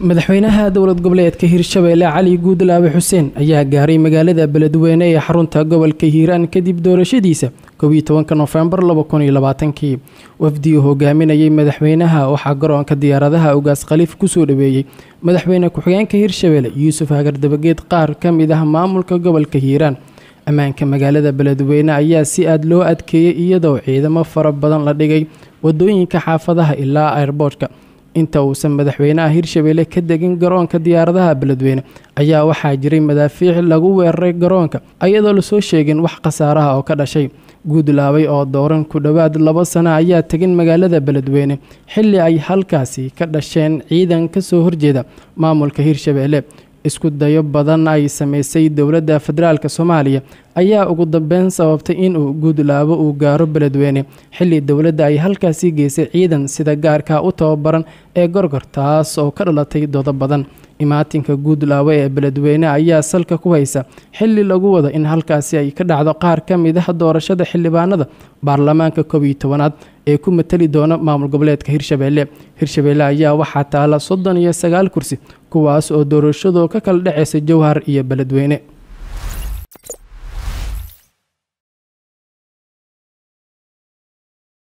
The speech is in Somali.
madaxweynaha dowlad goboleedka hirshabeelle cali guudlaabe xuseen ayaa gaaray magaalada beledweyne ee xarunta gobolka hiiraan kadib doorashadiisa koobiyo tobanka nofembar labakuniyoabaatankii wafdigii hogaaminayay madaxweynaha waxaa garoonka diyaaradaha ugaas khaliif kusoo dhaweeyey madaxweyne ku-xigeenka hirshabeelle yuusuf hagardabageed qaar ka mid ah maamulka gobolka hiiraan ammaanka magaalada beledweyne ayaa si aad loo adkeeyey iyadoo ciidamo fara badan la dhigay wadooyinka xaafadaha ilaa airboortka inta uusan madaxweynaha hirshabeelle ka degin garoonka diyaaradaha beledweyne ayaa waxaa jiray madaafiic lagu weeraray garoonka ayadoo lasoo sheegin wax khasaaraha oo ka dhashay guudlaabay oo dooran ku dhowaad labo sano ayaa tegin magaalada beledweyne xilli ay halkaasi ka dhasheen ciidan kasoo horjeeda maamulka hirshabeelle isku dayo badan ay sameysay dowladda federaalk soomaaliya ayaa ugu dambeyn sababtay inuu guudlaabo uu gaaro beledweyne xilli dowladda ay halkaasi geysay ciidan sida gaarka u tababaran ee gorgor taas oo ka dhalatay doodo badan imaatinka guudlaabo ee beledweyne ayaa salka ku haysa xilli lagu wada in halkaasi ay ka dhacdo qaar ka mid ah doorashada xildhibaanada baarlamaanka koob iyo tobanaad ee ku matali doona maamul goboleedka hirshabeelle hirshabeelle ayaa waxaa taala soddon iyo sagaal kursi kuwaas oo doorashadu ka kala dhaceysa jowhar iyo beledweyne